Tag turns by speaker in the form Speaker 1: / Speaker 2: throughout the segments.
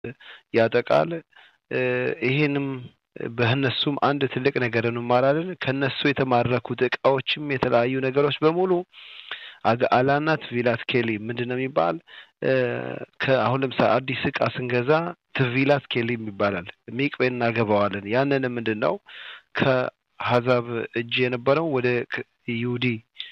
Speaker 1: ያጠቃል። ይሄንም በእነሱም አንድ ትልቅ ነገር እንማራለን። ከነሱ የተማረኩት እቃዎችም የተለያዩ ነገሮች በሙሉ አላናት ቪላት ኬሊ ምንድን ነው የሚባል ከአሁን ለምሳሌ አዲስ እቃ ስንገዛ ትቪላት ኬሊም ይባላል። ሚቅቤ እናገባዋለን። ያንን ምንድን ነው ከሀዛብ እጅ የነበረው ወደ ይሁዲ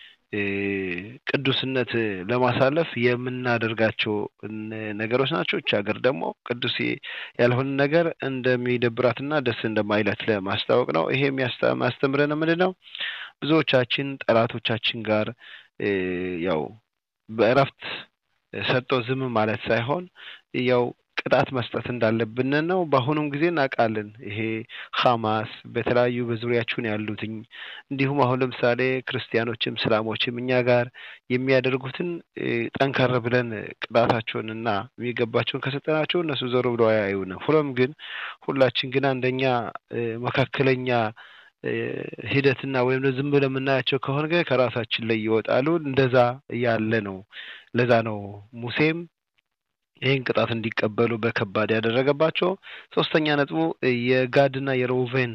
Speaker 1: ቅዱስነት ለማሳለፍ የምናደርጋቸው ነገሮች ናቸው። እች ሀገር ደግሞ ቅዱስ ያልሆነ ነገር እንደሚደብራትና ደስ እንደማይላት ለማስታወቅ ነው። ይሄ የሚያስተምረን ምንድን ነው? ብዙዎቻችን ጠላቶቻችን ጋር ያው በእረፍት ሰጥቶ ዝም ማለት ሳይሆን ያው ቅጣት መስጠት እንዳለብን ነው። በአሁኑም ጊዜ እናውቃለን። ይሄ ሐማስ በተለያዩ በዙሪያችን ያሉትኝ እንዲሁም አሁን ለምሳሌ ክርስቲያኖችም እስላሞችም እኛ ጋር የሚያደርጉትን ጠንከር ብለን ቅጣታቸውን እና የሚገባቸውን ከሰጠናቸው እነሱ ዞር ብለው አያዩንም። ሆኖም ግን ሁላችን ግን አንደኛ መካከለኛ ሂደትና ወይም ዝም ብለን የምናያቸው ከሆነ ግን ከራሳችን ላይ ይወጣሉ። እንደዛ ያለ ነው። ለዛ ነው ሙሴም ይህን ቅጣት እንዲቀበሉ በከባድ ያደረገባቸው። ሶስተኛ ነጥቡ የጋድና የሮቬን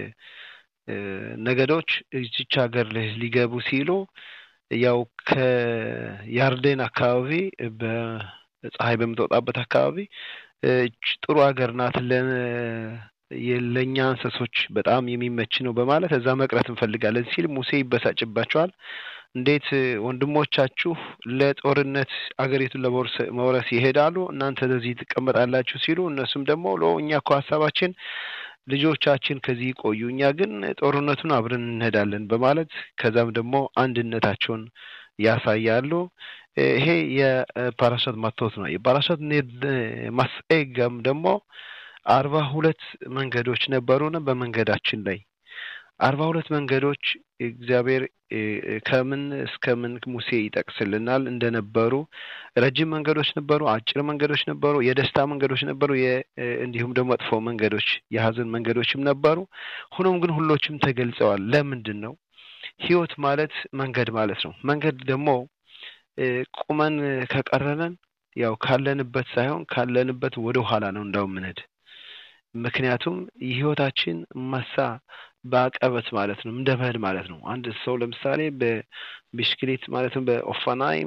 Speaker 1: ነገዶች እዚች ሀገር ሊገቡ ሲሉ ያው ከያርዴን አካባቢ በፀሐይ በምትወጣበት አካባቢ ጥሩ ሀገር ናት ለእኛ እንስሶች በጣም የሚመች ነው በማለት እዛ መቅረት እንፈልጋለን ሲል ሙሴ ይበሳጭባቸዋል። እንዴት ወንድሞቻችሁ ለጦርነት አገሪቱን ለመውረስ ይሄዳሉ፣ እናንተ ለዚህ ትቀመጣላችሁ ሲሉ እነሱም ደግሞ ሎ እኛ እኮ ሀሳባችን ልጆቻችን ከዚህ ይቆዩ፣ እኛ ግን ጦርነቱን አብረን እንሄዳለን በማለት ከዛም ደግሞ አንድነታቸውን ያሳያሉ። ይሄ የፓራሻት ማቶት ነው። የፓራሻት ማስኤጋም ደግሞ አርባ ሁለት መንገዶች ነበሩን በመንገዳችን ላይ አርባ ሁለት መንገዶች እግዚአብሔር ከምን እስከ ምን ሙሴ ይጠቅስልናል እንደነበሩ ረጅም መንገዶች ነበሩ፣ አጭር መንገዶች ነበሩ፣ የደስታ መንገዶች ነበሩ፣ እንዲሁም ደግሞ መጥፎ መንገዶች የሀዘን መንገዶችም ነበሩ። ሆኖም ግን ሁሎችም ተገልጸዋል። ለምንድን ነው? ህይወት ማለት መንገድ ማለት ነው። መንገድ ደግሞ ቁመን ከቀረነን ያው ካለንበት ሳይሆን ካለንበት ወደ ኋላ ነው እንዳው ምንሄድ ምክንያቱም የህይወታችን መሳ በአቀበት ማለት ነው እንደ መሄድ ማለት ነው። አንድ ሰው ለምሳሌ በቢስክሌት ማለትም በኦፋናይም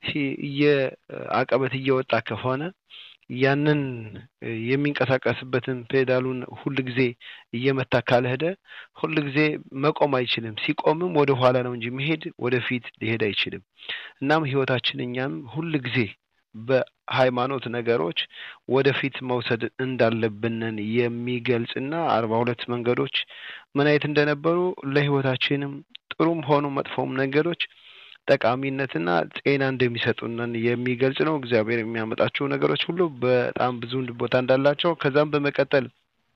Speaker 1: አቀበት እየወጣ ከሆነ ያንን የሚንቀሳቀስበትን ፔዳሉን ሁል ጊዜ እየመታ ካልሄደ ሁል ጊዜ መቆም አይችልም። ሲቆምም ወደ ኋላ ነው እንጂ መሄድ ወደፊት ሊሄድ አይችልም። እናም ህይወታችን እኛም ሁል ጊዜ በሃይማኖት ነገሮች ወደፊት መውሰድ እንዳለብንን የሚገልጽና አርባ ሁለት መንገዶች ምን አይነት እንደነበሩ ለህይወታችንም ጥሩም ሆኑ መጥፎም ነገሮች ጠቃሚነትና ጤና እንደሚሰጡንን የሚገልጽ ነው። እግዚአብሔር የሚያመጣቸው ነገሮች ሁሉ በጣም ብዙ ቦታ እንዳላቸው ከዛም በመቀጠል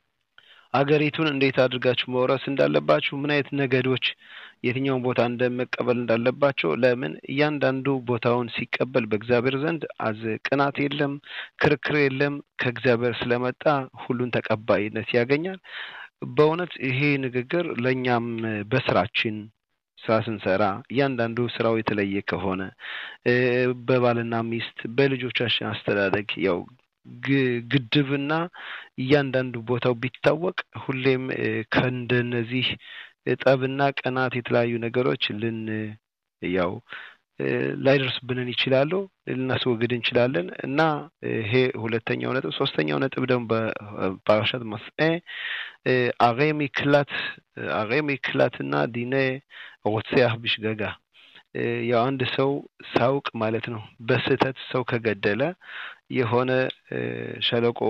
Speaker 1: አገሪቱን እንዴት አድርጋችሁ መውረስ እንዳለባችሁ ምን አይነት ነገዶች የትኛውን ቦታ እንደመቀበል እንዳለባቸው ለምን እያንዳንዱ ቦታውን ሲቀበል በእግዚአብሔር ዘንድ አዝ ቅናት የለም፣ ክርክር የለም። ከእግዚአብሔር ስለመጣ ሁሉን ተቀባይነት ያገኛል። በእውነት ይሄ ንግግር ለእኛም በስራችን ስራ ስንሰራ እያንዳንዱ ስራው የተለየ ከሆነ በባልና ሚስት በልጆቻችን አስተዳደግ ያው ግድብና እያንዳንዱ ቦታው ቢታወቅ ሁሌም ከእንደነዚህ ጠብና ቀናት የተለያዩ ነገሮች ልን ያው ላይደርስብንን ይችላሉ ልናስወግድ እንችላለን እና ይሄ ሁለተኛው ነጥብ። ሶስተኛው ነጥብ ደግሞ በፓራሻት መስኤ አሬ ሚክላት አሬ ሚክላትና ዲኔ ሮትሴያህ ቢሽገጋ ያው አንድ ሰው ሳውቅ ማለት ነው በስህተት ሰው ከገደለ የሆነ ሸለቆ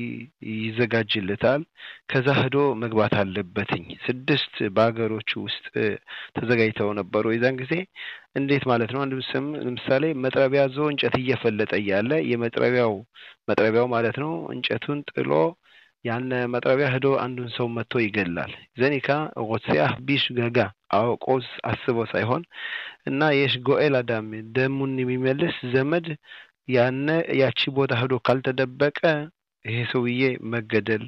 Speaker 1: ይዘጋጅለታል። ከዛ ሄዶ መግባት አለበትኝ። ስድስት በሀገሮቹ ውስጥ ተዘጋጅተው ነበሩ የዛን ጊዜ እንዴት ማለት ነው? አንድ ስም ለምሳሌ መጥረቢያ ዞ እንጨት እየፈለጠ እያለ የመጥረቢያው መጥረቢያው ማለት ነው እንጨቱን ጥሎ ያን መጥረቢያ ሄዶ አንዱን ሰው መጥቶ ይገላል። ዘኒካ ሮትሲያህ ቢሽ ገጋ አውቆስ አስቦ ሳይሆን እና የሽ ጎኤል አዳም ደሙን የሚመልስ ዘመድ ያነ ያቺ ቦታ ሄዶ ካልተደበቀ ይሄ ሰውዬ መገደል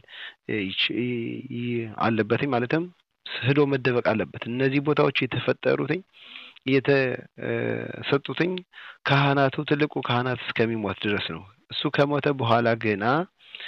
Speaker 1: አለበትኝ ማለትም ሄዶ መደበቅ አለበት። እነዚህ ቦታዎች የተፈጠሩትኝ የተሰጡትኝ ካህናቱ ትልቁ ካህናት እስከሚሞት ድረስ ነው። እሱ ከሞተ በኋላ ገና